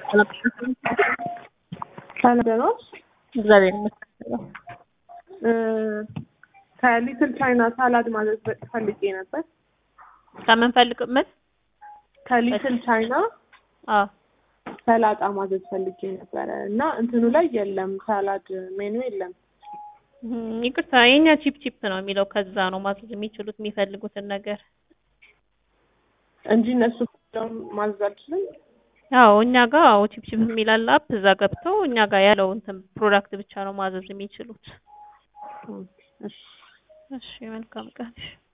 ሰላም እግዚአብሔር ይመስገን። ከሊትል ቻይና ሳላድ ማዘዝ ፈልጌ ነበር። ከምን ፈልግ ምን? ከሊትል ቻይና አዎ ሰላጣ ማዘዝ ፈልጌ ነበረ እና እንትኑ ላይ የለም፣ ሳላድ ሜኑ የለም። እም፣ ይቅርታ የኛ ቺፕ ቺፕ ነው የሚለው ከዛ ነው ማዘዝ የሚችሉት የሚፈልጉትን ነገር። እንጂ እነሱ ደም ማዘዝ አልችልም። አዎ እኛ ጋር አዎ ቺፕ ቺፕ የሚላል አፕ እዛ ገብተው እኛ ጋር ያለው እንትን ፕሮዳክት ብቻ ነው ማዘዝ የሚችሉት። እሺ እሺ መልካም ቀን።